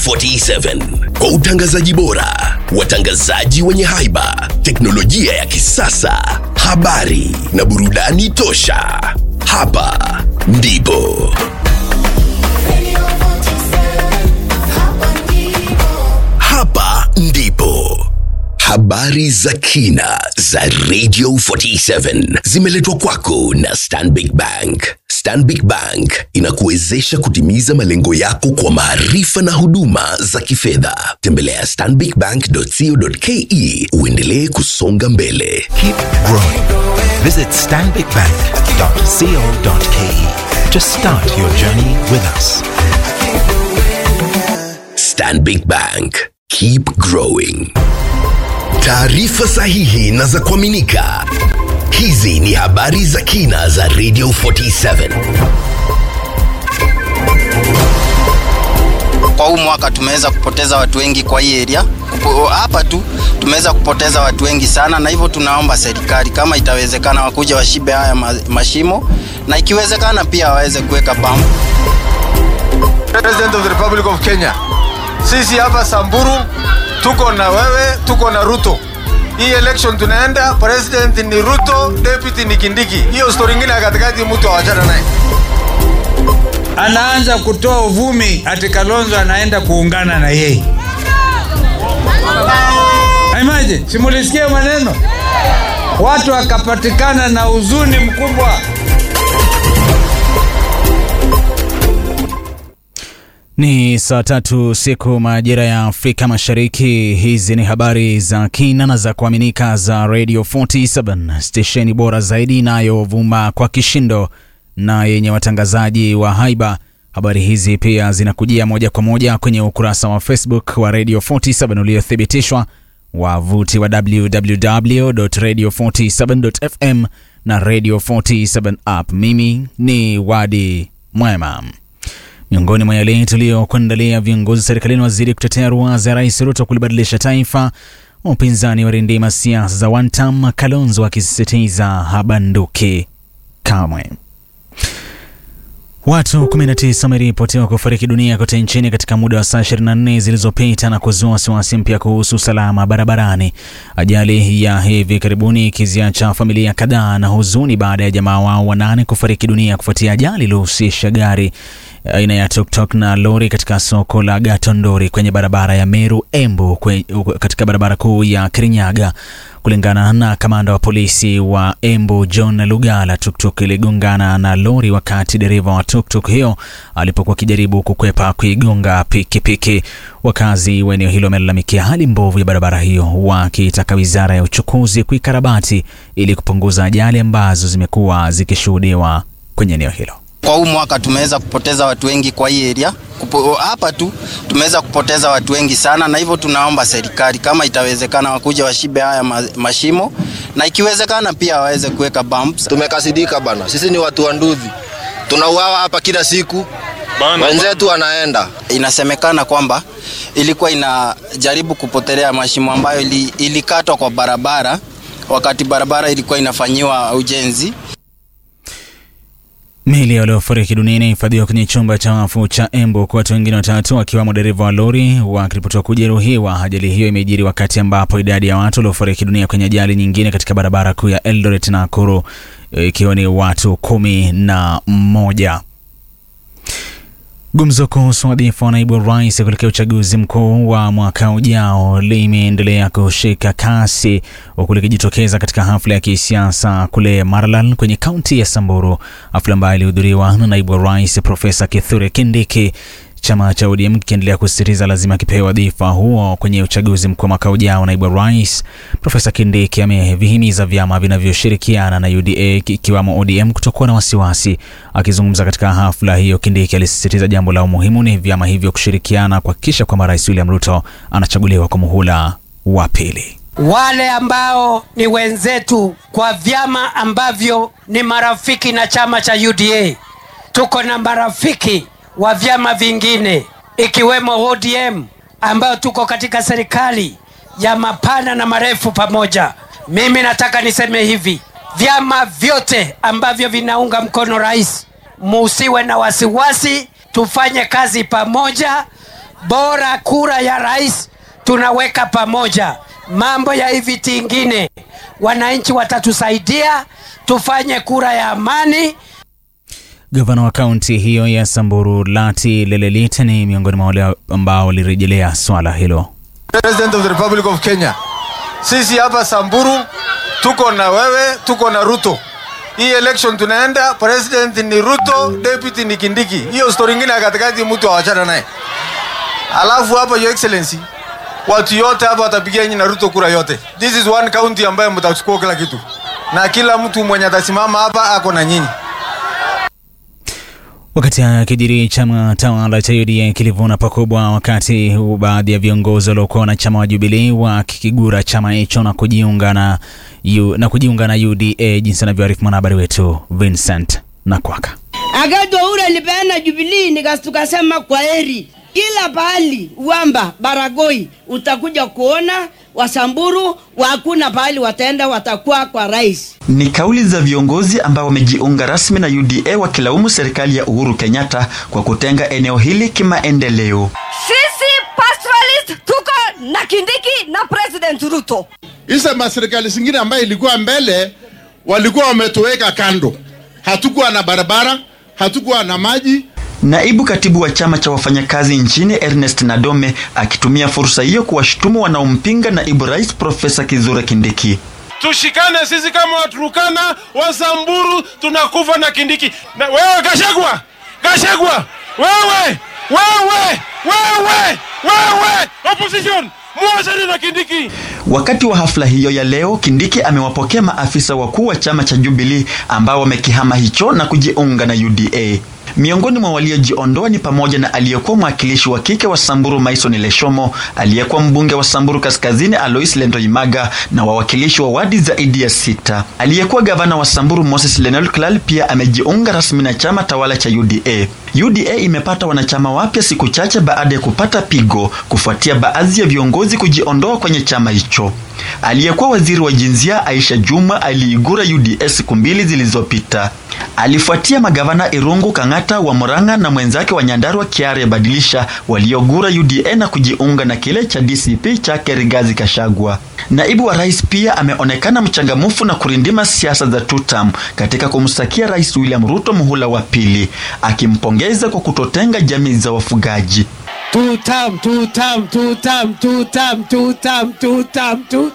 47 kwa utangazaji bora, watangazaji wenye haiba, teknolojia ya kisasa, habari na burudani tosha. Hapa ndipo hapa ndipo habari za kina za Radio 47 zimeletwa kwako na Stanbic Bank. Stanbic Bank inakuwezesha kutimiza malengo yako kwa maarifa na huduma za kifedha. Tembelea stanbicbank.co.ke uendelee kusonga mbele. Keep growing. Visit stanbicbank.co.ke to start your journey with us. Stanbic Bank. Keep growing. Taarifa sahihi na za kuaminika. Hizi ni habari za kina za Radio 47. Kwa huu mwaka tumeweza kupoteza watu wengi kwa hii area. Kupo- Hapa tu tumeweza kupoteza watu wengi sana, na hivyo tunaomba serikali kama itawezekana, wakuja washibe haya ma- mashimo, na ikiwezekana pia waweze kuweka pampu. President of the Republic of Kenya. Sisi hapa Samburu tuko na wewe, tuko na Ruto. Hii election tunaenda, president ni Ruto, deputy ni Kindiki. Hiyo story ingine ya katikati mtu awachana naye. anaanza kutoa uvumi ati Kalonzo anaenda kuungana na yeye. Imagine, simulisikia maneno, watu wakapatikana na huzuni mkubwa. Ni saa tatu siku majira ya Afrika Mashariki. Hizi ni habari za kina na za kuaminika za Radio 47 stesheni bora zaidi inayovuma kwa kishindo na yenye watangazaji wa haiba. Habari hizi pia zinakujia moja kwa moja kwenye ukurasa wa Facebook wa Radio 47 uliothibitishwa, wavuti wa www.radio47.fm na Radio 47 app. Mimi ni Wadi Mwema. Miongoni mwa yale tuliyokuandalia, viongozi serikalini wazidi kutetea ruwaza ya Rais Ruto kulibadilisha taifa. Upinzani warindima siasa za one term, Kalonzo akisisitiza habanduki kamwe. Watu 19 wameripotiwa kufariki dunia kote nchini katika muda wa saa 24 zilizopita na kuzua wasiwasi mpya kuhusu usalama barabarani. Ajali ya hivi karibuni ikiziacha familia kadhaa na huzuni baada ya jamaa wao wanane kufariki dunia kufuatia ajali iliyohusisha gari aina ya tuktuk na lori katika soko la Gatondori kwenye barabara ya Meru Embu kwe, katika barabara kuu ya Kirinyaga. Kulingana na kamanda wa polisi wa Embu John Lugala, tuktuk iligongana na lori wakati dereva wa tuktuk hiyo alipokuwa akijaribu kukwepa kuigonga pikipiki. Wakazi wa eneo hilo wamelalamikia hali mbovu ya barabara hiyo, wakitaka wizara ya uchukuzi kuikarabati ili kupunguza ajali ambazo zimekuwa zikishuhudiwa kwenye eneo hilo. Kwa huu mwaka tumeweza kupoteza watu wengi kwa hii area. Kupo- Hapa tu tumeweza kupoteza watu wengi sana, na hivyo tunaomba serikali kama itawezekana, wakuja washibe haya ma- mashimo, na ikiwezekana pia waweze kuweka bumps. Tumekasidika bana, sisi ni watu wa Ndudhi, tunauawa hapa kila siku, wenzetu wanaenda Inasemekana kwamba ilikuwa inajaribu kupotelea mashimo ambayo ili, ilikatwa kwa barabara wakati barabara ilikuwa inafanyiwa ujenzi. Miili ya waliofariki dunia inahifadhiwa kwenye chumba cha wafu cha Embu, huku watu wengine watatu wakiwemo dereva wa lori wakiripotiwa kujeruhiwa. Ajali hiyo imejiri wakati ambapo idadi ya watu waliofariki dunia kwenye ajali nyingine katika barabara kuu ya Eldoret na Nakuru ikiwa ni watu kumi na mmoja. Gumzo kuhusu wadhifa wa naibu rais kuelekea uchaguzi mkuu wa mwaka ujao limeendelea kushika kasi huku likijitokeza katika hafla ya kisiasa kule Maralal kwenye kaunti ya Samburu, hafla ambayo ilihudhuriwa na naibu rais Profesa Kithure Kindiki. Chama cha ODM kikiendelea kusisitiza lazima kipewe wadhifa huo kwenye uchaguzi mkuu wa mwaka ujao. Naibu rais Profesa Kindiki amevihimiza vyama vinavyoshirikiana na UDA ikiwamo ODM kutokuwa na wasiwasi. Akizungumza katika hafla hiyo, Kindiki alisisitiza jambo la umuhimu ni vyama hivyo kushirikiana kuhakikisha kwamba Rais William Ruto anachaguliwa kwa muhula wa pili. wale ambao ni wenzetu kwa vyama ambavyo ni marafiki na chama cha UDA. Tuko na marafiki wa vyama vingine ikiwemo ODM ambayo tuko katika serikali ya mapana na marefu pamoja. Mimi nataka niseme hivi, vyama vyote ambavyo vinaunga mkono rais, musiwe na wasiwasi, tufanye kazi pamoja. bora kura ya rais tunaweka pamoja. Mambo ya hivi tingine, wananchi watatusaidia tufanye kura ya amani. Gavana wa kaunti hiyo ya Samburu Lati Lelelit ni miongoni mwa wale ambao walirejelea swala hilo. President of the Republic of Kenya, sisi hapa Samburu tuko na wewe, tuko na Ruto. Hii election tunaenda, president ni Ruto, deputy ni Kindiki. Hiyo story ingine ya katikati mtu awachana naye. Alafu hapa your excellency, watu yote hapa watapigia nyinyi na Ruto kura yote. This is one county ambayo mtachukua kila kitu, na kila mtu mwenye atasimama hapa ako na nyinyi. Wakati haya yakijiri, chama tawala cha UDA kilivuna pakubwa, wakati huu baadhi ya viongozi waliokuwa wanachama wa Jubilee wakikigura chama hicho na kujiunga na, U, na kujiunga na UDA, jinsi anavyoarifu mwanahabari wetu Vincent Nakwaka. Akati ule nilipeana Jubilee nikasema kwa heri. Kila pahali Uwamba, Baragoi utakuja kuona Wasamburu hakuna pahali wataenda, watakuwa kwa rais. Ni kauli za viongozi ambao wamejiunga rasmi na UDA wakilaumu serikali ya Uhuru Kenyatta kwa kutenga eneo hili kimaendeleo. Sisi pastoralist tuko na Kindiki na President Ruto. Hizo maserikali zingine ambayo ilikuwa mbele walikuwa wametuweka kando, hatukuwa na barabara, hatukuwa na maji. Naibu katibu wa chama cha wafanyakazi nchini Ernest Nadome akitumia fursa hiyo kuwashutumu wanaompinga naibu rais Profesa Kithure Kindiki. Tushikane sisi kama Waturukana, Wasamburu, tunakufa na Kindiki. Na wewe Gashagwa, Gashagwa, wewe, wewe, wewe, wewe, opposition muachane na Kindiki. Wakati wa hafla hiyo ya leo, Kindiki amewapokea maafisa wakuu wa chama cha Jubilee ambao wamekihama hicho na kujiunga na UDA. Miongoni mwa waliojiondoa ni pamoja na aliyekuwa mwakilishi wa kike wa Samburu Maison Leshomo, aliyekuwa mbunge wa Samburu Kaskazini Alois Lendoimaga na wawakilishi wa wadi zaidi ya sita. Aliyekuwa gavana wa Samburu Moses Lenol Klal pia amejiunga rasmi na chama tawala cha UDA. UDA imepata wanachama wapya siku chache baada ya kupata pigo kufuatia baadhi ya viongozi kujiondoa kwenye chama hicho. Aliyekuwa waziri wa jinsia Aisha Juma aliigura UDA siku mbili zilizopita. Alifuatia magavana Irungu Kang'ata wa Murang'a na mwenzake wa Nyandarua Kiare Badilisha waliogura UDA na kujiunga na kile cha DCP chake Rigathi Gachagua. Naibu wa rais pia ameonekana mchangamufu na kurindima siasa za tutam katika kumstakia Rais William Ruto muhula wa pili, akimpongeza kwa kutotenga jamii za wafugaji. Tutam, tutam, tutam, tutam, tutam, tutam, tu.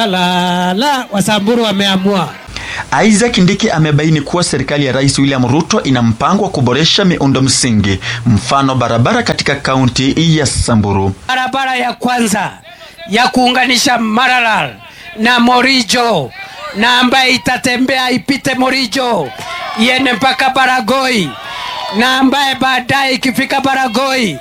Salala, Wasamburu wameamua. Isaac Ndiki amebaini kuwa serikali ya Rais William Ruto ina mpango wa kuboresha miundo msingi, mfano barabara katika kaunti ya Samburu. Barabara ya kwanza ya kuunganisha Maralal na Morijo na ambaye itatembea ipite Morijo iende mpaka Baragoi na ambaye baadaye ikifika Baragoi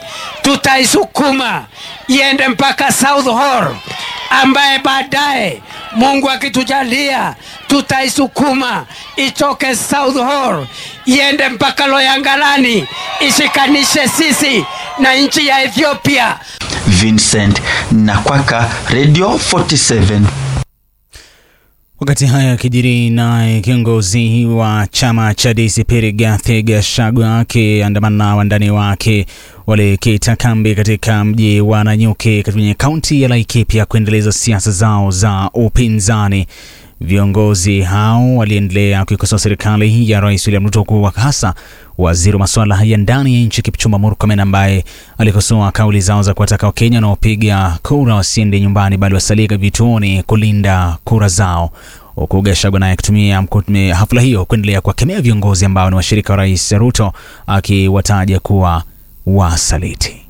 tutaisukuma iende mpaka South Hall ambaye baadaye Mungu akitujalia tutaisukuma itoke South Hall iende mpaka Loyangalani ishikanishe sisi na nchi ya Ethiopia. Vincent Nakwaka, Radio 47. Wakati haya yakijiri, naye kiongozi wa chama cha DCP Rigathi Gachagua akiandamana na wandani wake walikita kambi katika mji wa Nanyuki kwenye kaunti ya Laikipia kuendeleza siasa zao za upinzani. Viongozi hao waliendelea kuikosoa serikali ya Rais William Ruto, kwa hasa waziri wa masuala ya ndani ya nchi Kipchumba Murkomen ambaye alikosoa kauli zao za kuwataka Wakenya wanaopiga kura wasiende nyumbani bali wasalie vituoni kulinda kura zao, huku Gachagua naye akitumia hafla hiyo kuendelea kuwakemea viongozi ambao ni washirika wa Rais Ruto akiwataja kuwa wasaliti.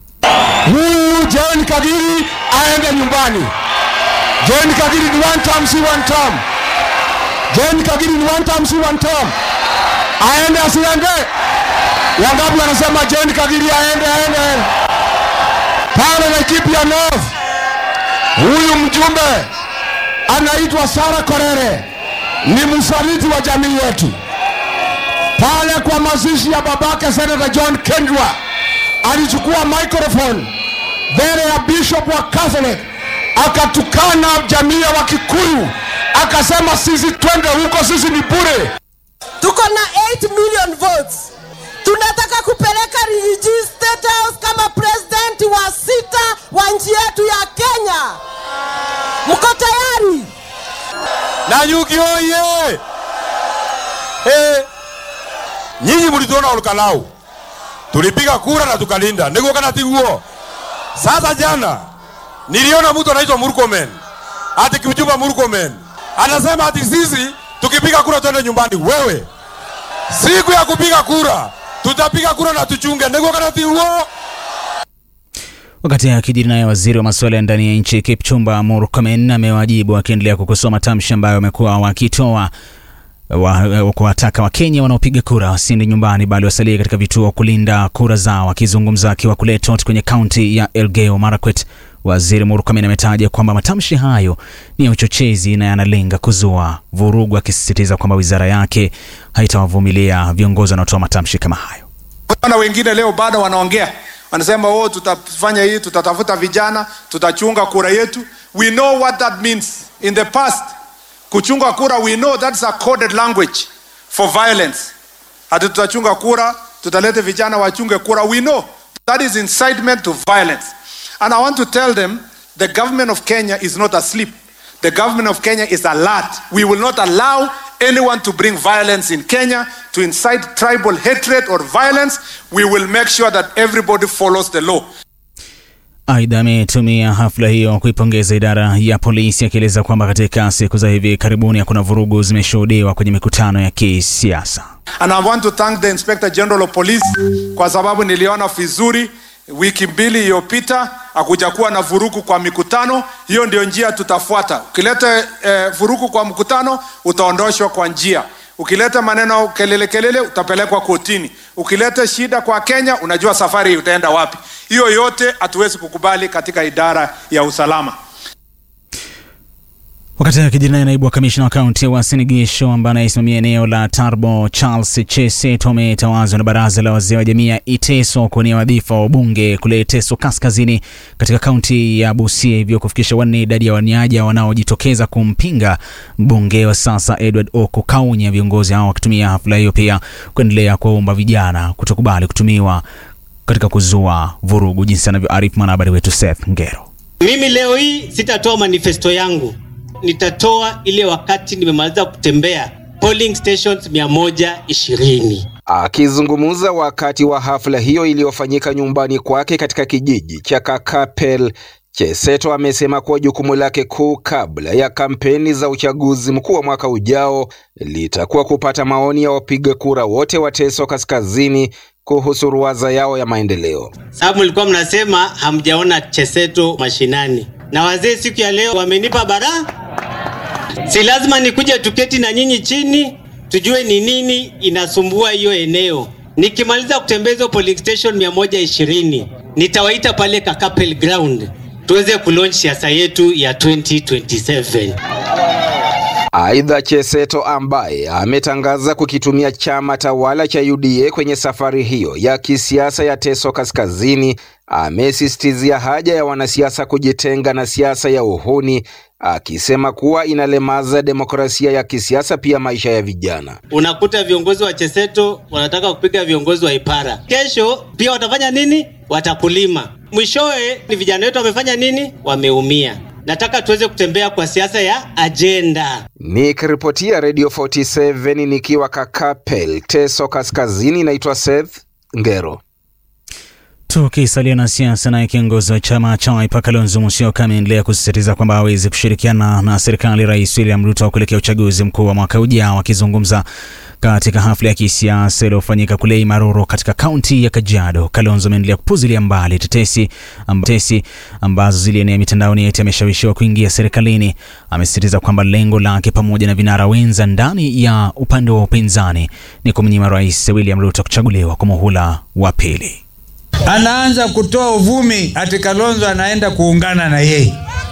Huyu John Kagiri aende nyumbani. John Kagiri ni one term, si one term. John Kagiri ni one term, si one term. Aende asiende? Wangapi wanasema John Kagiri aende aende? aende. Pale Laikipia North, huyu mjumbe anaitwa Sara Korere, ni msaliti wa jamii yetu. Pale kwa mazishi ya babake Senator John Kendwa alichukua microphone mbele ya bishop wa Catholic akatukana jamii ya Wakikuyu, akasema sisi twende huko, sisi ni bure. Tuko na 8 million votes. tunataka kupeleka Rigiji State House kama president wa sita wa nchi yetu ya Kenya. Mko tayari? Nanyuki oye! Hey, nyinyi mlituona Olkalau, tulipiga kura na tukalinda, niguo kana tiguo? Sasa jana niliona mtu anaitwa Murkomen, ati Kipchumba Murkomen anasema ati sisi tukipiga kura twende nyumbani. Wewe, siku ya kupiga kura tutapiga kura na tuchunge, niguo kana tiguo? Wakati akijiri naye waziri wa masuala ya ndani ya nchi Kipchumba Murkomen amewajibu akiendelea kukosoa matamshi ambayo wamekuwa wakitoa wa- kuwataka Wakenya wanaopiga kura wasiende nyumbani bali wasalie katika vituo kulinda kura zao. Akizungumza akiwa kule Tot kwenye kaunti ya Elgeyo Marakwet, waziri Murkomen ametaja kwamba matamshi hayo ni ya uchochezi na yanalenga kuzua vurugu, akisisitiza kwamba wizara yake haitawavumilia viongozi wanaotoa matamshi kama hayo. Wana wengine leo bado wanaongea, wanasema oh, tutafanya hii, tutatafuta vijana, tutachunga kura yetu. We know what that means. In the past, kuchunga kura, we know that's a coded language for violence. Hati tutachunga kura, tutalete vijana wachunge kura. We know that is incitement to violence. And I want to tell them the government of Kenya is not asleep. The government of Kenya is alert. We will not allow anyone to bring violence in Kenya, to incite tribal hatred or violence. We will make sure that everybody follows the law. Aidha, ametumia hafla hiyo kuipongeza idara ya polisi akieleza kwamba katika siku za hivi karibuni hakuna vurugu zimeshuhudiwa kwenye mikutano ya kisiasa. And I want to thank the Inspector General of Police kwa sababu niliona vizuri wiki mbili iliyopita hakujakuwa na vurugu kwa mikutano. Hiyo ndio njia tutafuata. Ukileta eh, vurugu kwa mkutano utaondoshwa kwa njia. Ukileta maneno kelele kelele utapelekwa kotini. Ukileta shida kwa Kenya unajua safari utaenda wapi. Hiyo yote hatuwezi kukubali katika idara ya usalama. Wakati akijiri naye naibu wa kamishna wa kaunti ya Uasin Gishu ambaye anaisimamia eneo la Tarbo Charles Cheseto ametawazwa na baraza la wazee wa jamii ya Iteso kuwania wadhifa wa ubunge kule Teso Kaskazini katika kaunti ya Busia, hivyo kufikisha wanne idadi ya waniaja wanaojitokeza kumpinga mbunge wa sasa Edward Oko Kaunya. Viongozi hao wakitumia hafla hiyo pia kuendelea kuwaomba vijana kutokubali kutumiwa katika kuzua vurugu, jinsi anavyoarifu mwanahabari wetu Seth Ngero. Mimi leo hii sitatoa manifesto yangu, nitatoa ile wakati nimemaliza kutembea polling stations 120. Akizungumza wakati wa hafla hiyo iliyofanyika nyumbani kwake katika kijiji cha Kakapel, Cheseto amesema kuwa jukumu lake kuu kabla ya kampeni za uchaguzi mkuu wa mwaka ujao litakuwa kupata maoni ya wapiga kura wote wa Teso Kaskazini kuhusu ruwaza yao ya maendeleo. Sababu mlikuwa mnasema hamjaona Cheseto mashinani, na wazee siku ya leo wamenipa bara, si lazima nikuje tuketi na nyinyi chini tujue ni nini inasumbua hiyo eneo. Nikimaliza kutembea hizo polling station 120 nitawaita pale Kakapel ground tuweze kulaunch siasa yetu ya 2027. Aidha, Cheseto ambaye ametangaza kukitumia chama tawala cha UDA kwenye safari hiyo ya kisiasa ya Teso Kaskazini, amesisitizia haja ya wanasiasa kujitenga na siasa ya uhuni, akisema kuwa inalemaza demokrasia ya kisiasa, pia maisha ya vijana. Unakuta viongozi wa Cheseto wanataka kupiga viongozi wa Ipara, kesho pia watafanya nini? Watakulima. Mwishowe ni vijana wetu wamefanya nini? Wameumia. Nataka tuweze kutembea kwa siasa ya ajenda. Nikiripotia Radio 47 nikiwa Kakapel, Teso Kaskazini, naitwa Seth Ngero. Tukisalia na siasa, naye kiongozi wa chama cha Wiper Kalonzo Musyoka ameendelea kusisitiza kwamba hawezi kushirikiana na serikali Rais William Ruto kuelekea uchaguzi mkuu wa mwaka ujao. Akizungumza katika hafla ya kisiasa iliyofanyika kule Maroro katika kaunti ya Kajiado, Kalonzo ameendelea kupuzilia mbali tetesi amba, tetesi ambazo zilienea mitandaoni eti ameshawishiwa kuingia serikalini. Amesisitiza kwamba lengo lake pamoja na vinara wenza ndani ya upande wa upinzani ni kumnyima Rais William Ruto kuchaguliwa kwa muhula wa pili. anaanza kutoa uvumi ati Kalonzo anaenda kuungana na yeye.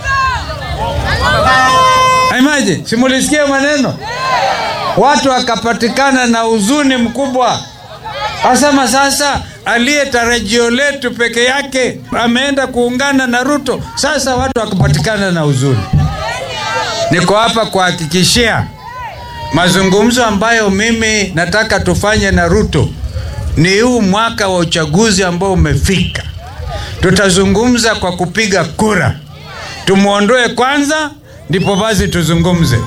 Imagine, simulisikia maneno watu wakapatikana na huzuni mkubwa, asema sasa aliye tarajio letu peke yake ameenda kuungana na Ruto. Sasa watu wakapatikana na huzuni. Niko hapa kuhakikishia mazungumzo ambayo mimi nataka tufanye na Ruto ni huu mwaka wa uchaguzi ambao umefika. Tutazungumza kwa kupiga kura, tumwondoe kwanza, ndipo basi tuzungumze.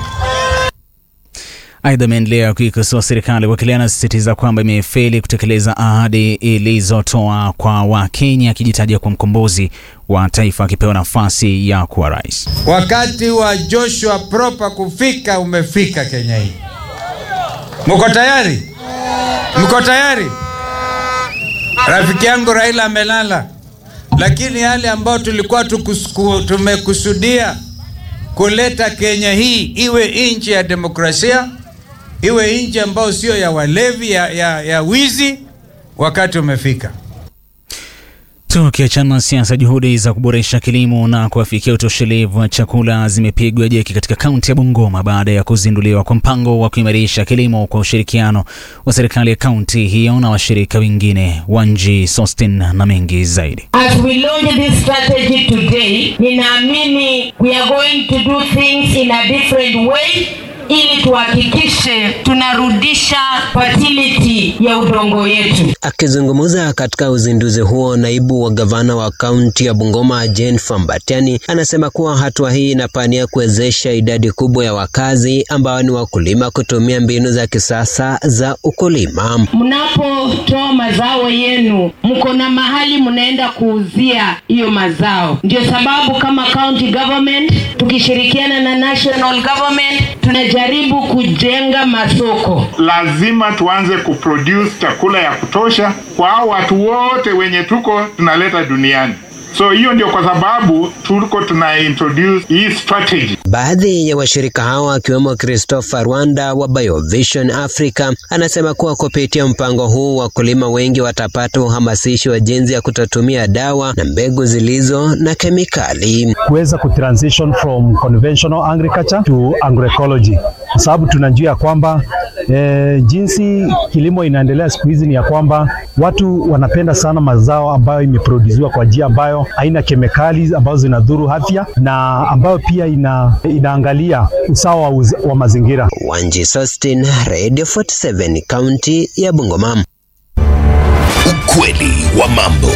Aidha, ameendelea kuikosoa serikali kwa kile anasisitiza kwamba imefeli kutekeleza ahadi ilizotoa kwa Wakenya, akijitaja kwa mkombozi wa taifa akipewa nafasi ya kuwa rais. Wakati wa Joshua Proper kufika umefika Kenya hii. Mko tayari? Mko tayari? Rafiki yangu Raila amelala, lakini yale ambayo tulikuwa tukusku, tumekusudia kuleta Kenya hii iwe nchi ya demokrasia, iwe nchi ambayo sio ya walevi, ya, ya, ya wizi, wakati umefika. Tukiachana na siasa, juhudi za kuboresha kilimo na kuafikia utoshelevu wa chakula zimepigwa jeki katika kaunti ya Bungoma baada ya kuzinduliwa kwa mpango wa kuimarisha kilimo kwa ushirikiano wa serikali ya kaunti hiyo na washirika wengine. Wanji Sostin na mengi zaidi. As we launch this strategy today, ninaamini we are going to do things in a different way ili tuhakikishe tunarudisha fertility ya udongo yetu. Akizungumza katika uzinduzi huo, naibu wa gavana wa kaunti ya Bungoma Jane Fambatiani anasema kuwa hatua hii inapania kuwezesha idadi kubwa ya wakazi ambao ni wakulima kutumia mbinu za kisasa za ukulima. Mnapotoa mazao yenu, mko na mahali mnaenda kuuzia hiyo mazao. Ndio sababu kama county government tukishirikiana na national government tunajaribu kujenga masoko. lazima tuanze kuproduce chakula ya kutosha kwa hao watu wote wenye tuko tunaleta duniani. So hiyo ndio kwa sababu tuko tuna introduce hii strategy. Baadhi ya washirika hao akiwemo Christopher Rwanda wa Biovision Africa anasema kuwa kupitia mpango huu wakulima wengi watapata uhamasishi wa jinsi ya kutotumia dawa na mbegu zilizo na kemikali. kuweza kutransition from conventional agriculture to agroecology, kwa sababu tunajua ya kwamba e, jinsi kilimo inaendelea siku hizi ni ya kwamba watu wanapenda sana mazao ambayo imeproduziwa kwa njia ambayo haina kemikali ambazo zinadhuru afya na ambayo pia ina, inaangalia usawa wa, uz, wa mazingira. Wanji Sostin, Radio 47, kaunti ya Bungoma. Ukweli wa mambo.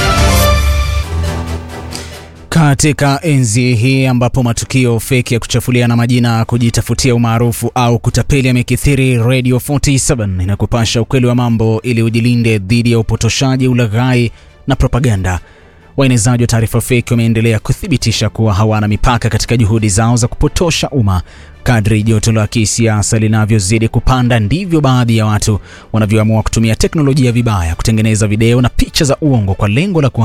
Katika enzi hii ambapo matukio feki ya kuchafuliana majina, kujitafutia umaarufu au kutapeli yamekithiri, Radio 47 inakupasha ukweli wa mambo ili ujilinde dhidi ya upotoshaji, ulaghai na propaganda. Waenezaji wa taarifa feki wameendelea kuthibitisha kuwa hawana mipaka katika juhudi zao za kupotosha umma. Kadri joto la kisiasa linavyozidi kupanda, ndivyo baadhi ya watu wanavyoamua kutumia teknolojia vibaya kutengeneza video na picha za uongo kwa lengo la